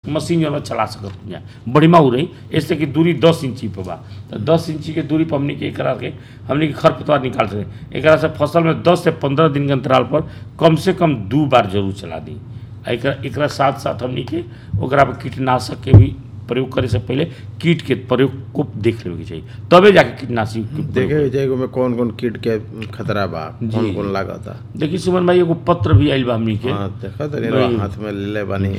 Machine जो चला सकत जा बढ़िया हो रही ऐसे कि दूरी दस इंची पे बा तो दस इंची के दूरी पर हमनी के एकरा के हमनी के खरपतवार निकाल सके एकरा से फसल में दस से पंद्रह दिन के अंतराल पर कम से कम दू बार जरूर चला दी आ एकरा एकरा साथ साथ हमनी के ओकरा पर कीटनाशक के भी प्रयोग करे से पहले कीट के प्रयोग को देख लेवे के चाहिए तबे जाके कीटनाशक के प्रयोग देखे जाएगा में कौन कौन कीट के खतरा बा कौन जी। कौन लागता देखिए सुमन भाई एगो पत्र भी आइल बा हमनी के हाँ देखा तो भाई। हाथ में ले ले बानी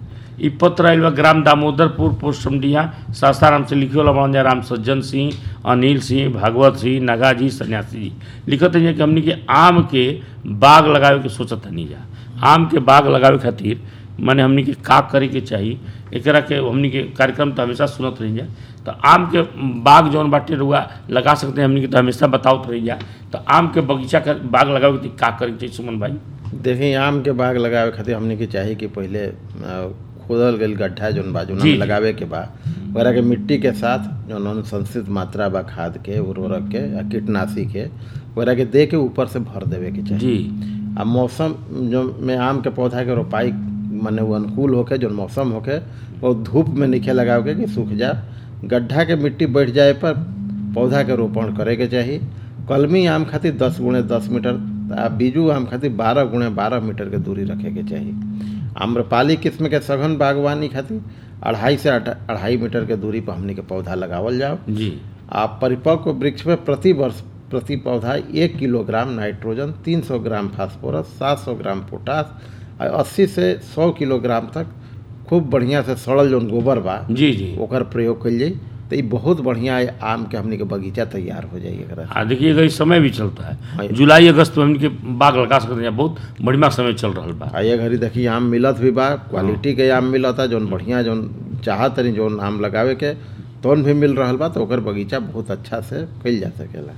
ई पत्र आइल बा ग्राम दामोदरपुर पोस्ट समडिया सासाराम से लिखे वाला बन राम सज्जन सिंह अनिल सिंह भागवत सिंह नागाजी सन्यासी जी लिखत है कि हमनी के आम के बाग लगावे के सोचत नहीं जा आम के बाग लगावे खातिर माने हमनी के का करे के चाही एकरा के हमनी के कार्यक्रम तो हमेशा सुनत रही जा तो आम के बाग जौन बाटे रुआ लगा सकते हैं हमनी के तो हमेशा बतावत रही जा तो आम के बगीचा का बाग लगावे के का करे के चाहिए सुमन भाई देखिए आम के बाग लगावे खातिर हमने के चाही कि पहले अ, खोदल गईल गड्ढा जौन बा जौन जी, हमें जी। लगावे के बा ओकरा के मिट्टी के साथ जौन अनुशंसित मात्रा बा खाद के उर्वरक के आ कीटनाशी के ओकरा के दे के ऊपर से भर देवे के चाहिए जी आ मौसम जो में आम के पौधा के रोपाई माने वो अनुकूल होके जो मौसम होके वो धूप में नीचे लगावे के कि सूख जा गड्ढा के मिट्टी बैठ जाए पर पौधा के रोपण करे के चाही कलमी आम खातिर दस गुणे दस मीटर आ बीजू आम खातिर बारह गुणे बारह मीटर के दूरी रखे के चाही आम्रपाली किस्म के सघन बागवानी खातिर अढ़ाई से अढ़- अढ़ाई मीटर के दूरी पर हमनी के पौधा लगावल जाओ जी आ परिपक्व वृक्ष में प्रति वर्ष प्रति पौधा एक kilogram nitrogen 300 gram phosphorus 700 gram potash आ 80 से 100 किलोग्राम तक खूब बढ़िया से सड़ल जौन गोबर बा जी जी ओकर प्रयोग कइल जाई तो ई बहुत बढ़िया है आम के हमनी के बगीचा तैयार हो जाई एकरा से। हाँ देखिएगा इस समय भी चलता हाँ। है जुलाई अगस्त में हमके बाग लगा सकते हैं बहुत बढ़िया समय चल रहा बा आ ये घड़ी देखी आम मिलत भी बा क्वालिटी के आम मिलता जौन बढ़िया जौन चाहत तनी जौन आम लगावे के तौन भी मिल रहल बा तो ओकर बगीचा बहुत अच्छा से कइल जा सकेला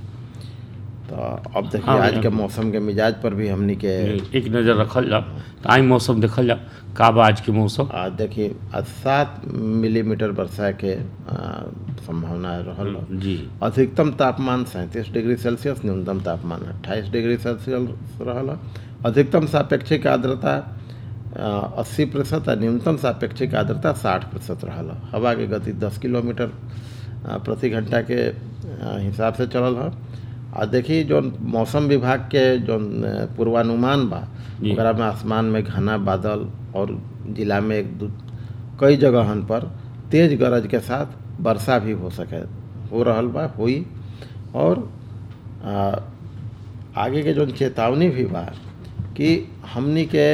तो अब देखिए हाँ, आज भैया। के मौसम के मिजाज पर भी हमनी के एक नज़र रखल जाओ तो आई मौसम देखल जाओ का बा आज के मौसम आज देखिए आज सात मिलीमीटर वर्षा के आ, संभावना रहल बा। जी अधिकतम तापमान सैंतीस डिग्री सेल्सियस न्यूनतम तापमान अट्ठाईस डिग्री सेल्सियस रहल अधिकतम सापेक्षिक आर्द्रता अस्सी प्रतिशत आ न्यूनतम सापेक्षिक आर्द्रता साठ प्रतिशत रहल हवा के गति दस किलोमीटर आ, प्रति घंटा के आ, हिसाब से चलल ह आ देखी जौन मौसम विभाग के जौन आ, पूर्वानुमान बा जी। ओकरा में आसमान में घना बादल और जिला में एक दू कई जगहन पर तेज गरज के साथ वर्षा भी हो सके हो रहल बा हुई और आ, आगे के जो चेतावनी भी बा कि हमनी के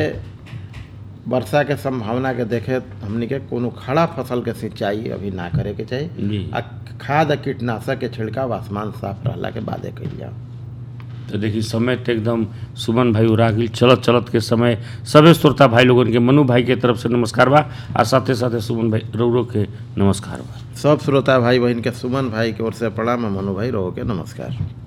वर्षा के संभावना के देखे हमनी के कोनो खड़ा फसल के सिंचाई अभी ना करे के चाहिए जी आ खाद आ कीटनाशक के छिड़काव आसमान साफ रहला के बादे कइल जाओ तो देखिए समय तो एकदम सुमन भाई उड़ा गेल चलत चलत के समय सभी श्रोता भाई लोगन के मनु भाई के तरफ से नमस्कार बा आ साथे साथे सुमन भाई रौरो के नमस्कार बा सब श्रोता भाई बहन के सुमन भाई की ओर से प्रणाम है मनु भाई रहो के नमस्कार